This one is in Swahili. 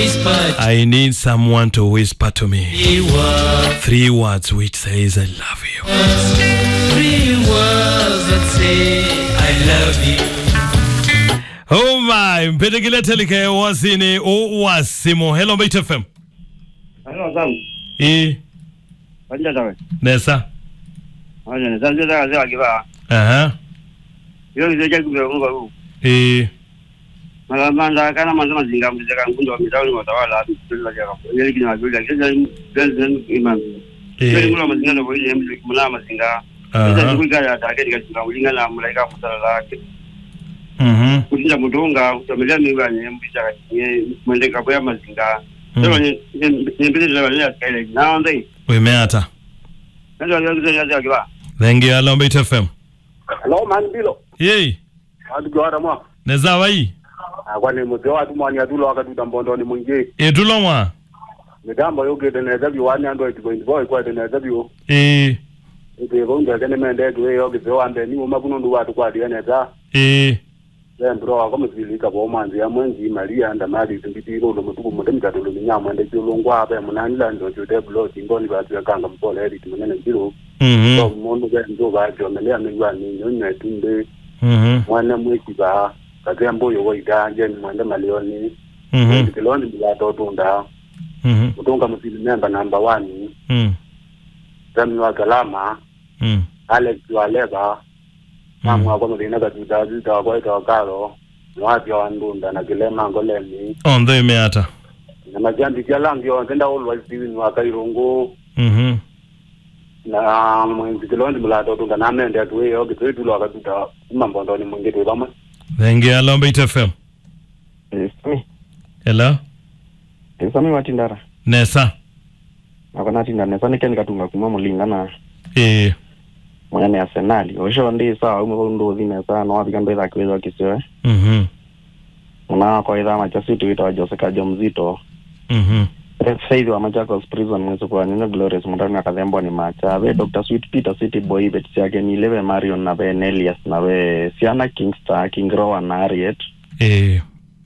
whisper I need someone to whisper to me three words, three words which says I love you. three words that say I love you. Oh my, mpendekile telike wasini o wasimo. Hello Mbait FM. Hello, Sam. E Wanja tawe. nesa. Wanja ne. Sanje daga sai akiba. Aha. Yo kize cha kubira ngo babu. E Mala manda kana manza mazinga mbiza kan kundo wa mitauni wa tawala bila ya hapo. Yele kina bila kiza ben imam. Yele e mula mazinga ndo ile mbiza mula mazinga. Sasa aha. siku kaya ta katika kinga ulinga na mulaika mutala lake. Mhm. Kutinda mutonga kutomelea miwa ni mbiza kwenye mwende kapo ya mazinga. Sasa ni ni mbiza la ya kaile. Na ndai. Wemeata. Ndio yo kize cha akiba. Thank you. Hello Mbait FM. Hello man bilo. Yey. Adu gwara mwa. Neza wai. Kwani mzee watu mwani adulo akaduda mbondo ni mwingi. E tulomwa. Mitambo yoge teneza bi wani ando itibo boy kwa teneza bi o. E Ite bonga kene mende duwe yoge zo ambe ni uma kuno ndu watu kwa diene za. e Then bro akome zilika bo manzi ya mwenzi Maria anda mali timbitiro lo mutubu mude mtatu lo minyamo ende jolongwa abe munani la ndo jode blo timboni ba tuya kanga mpole eri timunene mbiro. So Mhm. mundu be ndo ba jo melea mingwa ni nyonya tunde Mhm. mwana mweki ba. Kazembo yo waida nje mwende malioni. Mhm. Kiloni bila totunda. Mhm. kutunga msili member number one Mhm. Remi wa Galama Mhm. Alex wa Leba mamwa kwa mdina ka tuta tuta kwa ito karo mwati wa ndunda na kilema ngolemi On the meata. na majambi kia langi wa tenda always diwi wa kairungu Mhm. na mwenzi kilondi mulato tunga na mende tuwe yo kitwe tulo wa katuta mambondo ni mwingi tuwe kama Thank you. Hello Mbait FM. Sami, Hello. sami watindara Nesa. akona tindara nesani ken katunga kuma mulingana E mwenene arsenali osho ndi sawa umwe kundu thine sa no wabika ndo ithaki withwa kisiwe Mhm. muna kwa itha macha situ witwa Jose Kajo mzito Mhm. Faith wa Machakos prison mwezo kwa nino Glorious mutani akathembo ni macha ve Dr. Sweet Peter City Boy bet siake ni leve Marion na ve Nelias na ve Siana Kingstar King Rowan na Harriet E